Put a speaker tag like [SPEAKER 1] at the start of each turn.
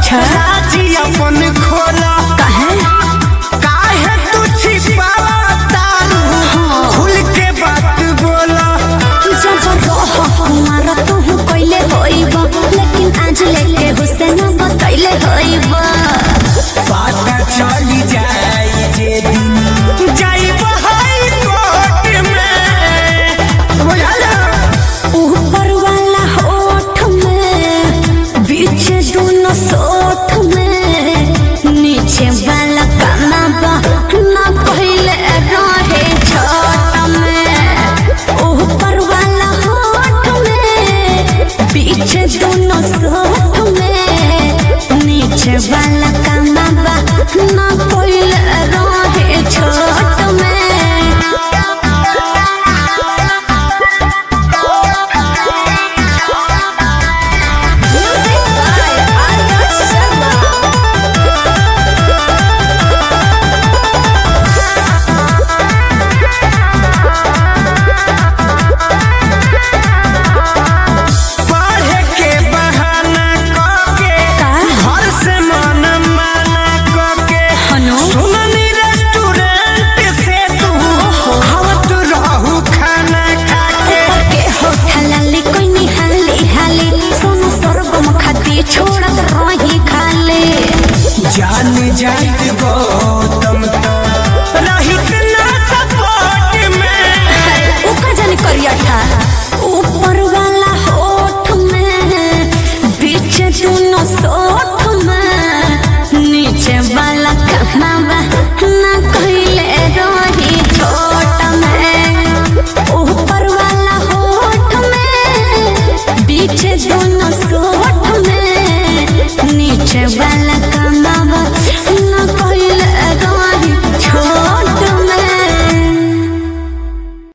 [SPEAKER 1] अच्छा
[SPEAKER 2] राजी अपन खोला
[SPEAKER 1] काहे
[SPEAKER 2] काहे तू छिपावा तारू खुल के बात बोला
[SPEAKER 1] जब रह हमारा तू कइले होइब लेकिन आज लेके हुसैन बतैले होइब
[SPEAKER 2] पता चली जाई जे दिन जाइब हाई कोर्ट में बुझल
[SPEAKER 1] ऊपर वाला होठ में बीच दोनों सोठ में नीचे वाला काना बा ना पहले रहे छोट में ऊपर वाला होठ में बीच दोनों सोठ में नीचे वाला काना बा ना पहले रहे छोट में Music by Arya Sharma.
[SPEAKER 2] पढ़े के बहाना करके
[SPEAKER 1] का?
[SPEAKER 2] घर से मन माना करके
[SPEAKER 1] हनु?
[SPEAKER 2] सुननी रेस्टोरेंट से तू आवत रहू खाना खाके
[SPEAKER 1] के हो हलाली कोई नहीं हाली हाली सोनू स्वर्गम खाती छोड़त रही खाली
[SPEAKER 2] जान जात गौतम तो रहित ना सपोर्ट में
[SPEAKER 1] ऊका जाने करिया था ऊपर वाला